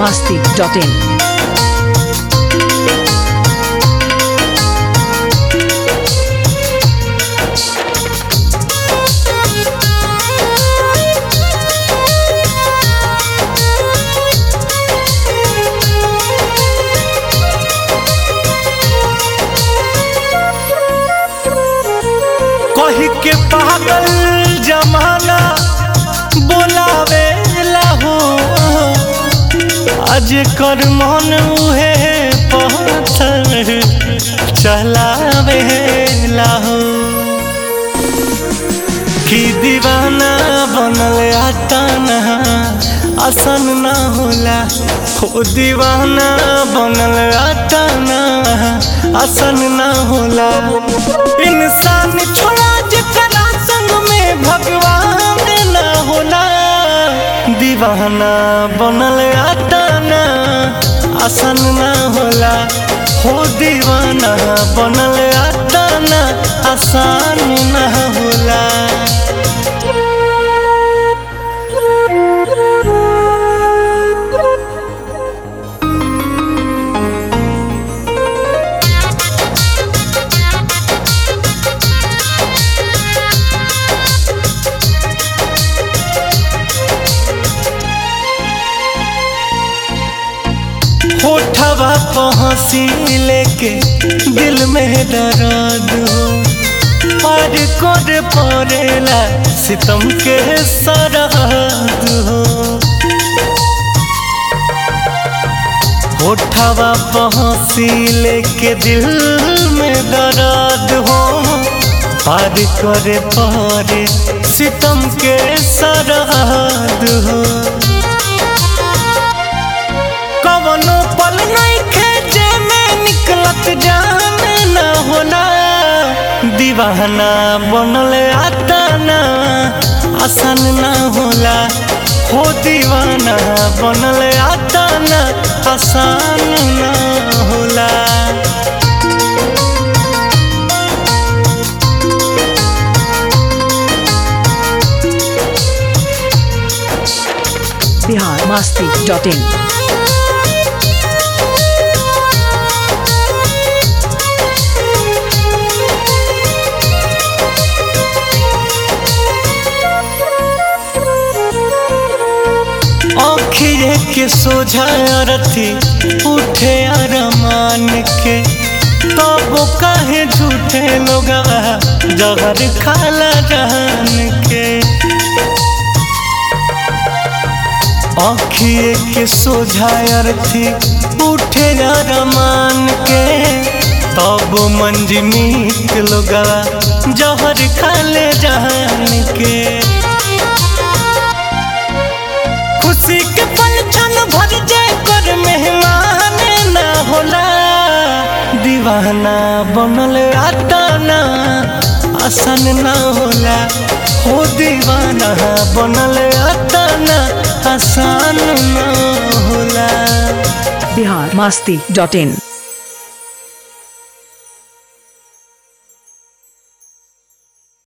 masti.in. कही के पागल जमाना बोलावे हो आज कर मन उहे पत्थर चलावे हो कि दीवाना बनल आताना आसन ना होला हो दीवाना बनल आताना आसन ना होला इंसान छोड़ा जकरा संग में भगवान ना होला दीवाना बनल आताना आसन ना होला हो दीवाना बनल आताना आसान ना होला होठवा पहुँची लेके दिल में दर्द हो पार कर पड़ेला सितम के सरहद हो होठवा पहुँची लेके दिल में दर्द हो पार करे पड़े सितम के सरहद हो कवनो पल नहीं खेचे में निकलत जाने न होला दीवाना बनल आताना आसान न होला हो दीवाना बनल आताना आसान न होला Bihar masti.in. आखिरे के सोझा रथी उठे अरमान के तब काहे झूठे लोग जहर खाला जान के आखिए के सोझा अरथी उठे अरमान के तब मंजमीत लोग जहर खाले जान के खुशी के पल क्षण भर जाए कर मेहमान ना होला दीवाना बनल आताना आसान ना होला हो दीवाना बनल आताना आसान ना होला Bihar masti.in.